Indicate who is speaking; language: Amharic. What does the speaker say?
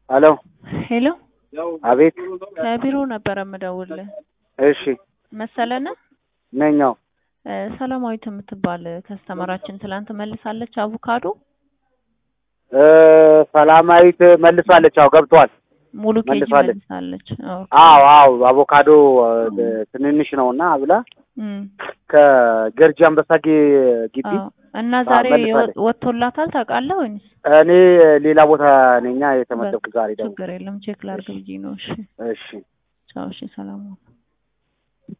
Speaker 1: ሄሎ
Speaker 2: ሄሎ
Speaker 1: አቤት
Speaker 2: ከቢሮ ነበረ የምደውልህ።
Speaker 1: እሺ
Speaker 2: መሰለነ
Speaker 1: ነኛው
Speaker 2: እ ሰላማዊት የምትባል ከስተመራችን ትላንት መልሳለች አቮካዶ
Speaker 1: እ ሰላማዊት መልሳለች። አዎ ገብቷል።
Speaker 2: ሙሉ ኬጂ
Speaker 1: መልሳለች።
Speaker 2: መልሳለች። ኦኬ።
Speaker 1: አዎ አዎ አቮካዶ እ ትንንሽ ነውና ብላ
Speaker 2: እም፣
Speaker 1: ከገርጂ አንበሳ ጌ- ግቢ
Speaker 2: አዎ። እና ዛሬ
Speaker 1: መልሳለች።
Speaker 2: ወ- ወጥቶላታል ታውቃለህ ወይንስ?
Speaker 1: እኔ ሌላ ቦታ ነኛ የተመደብኩ ዛሬ ደግሞ
Speaker 2: ችግር የለም ቼክ ላድርግ ብዬ ነው። እሺ
Speaker 1: እሺ
Speaker 2: ቻው። እሺ ሰላም ሁን።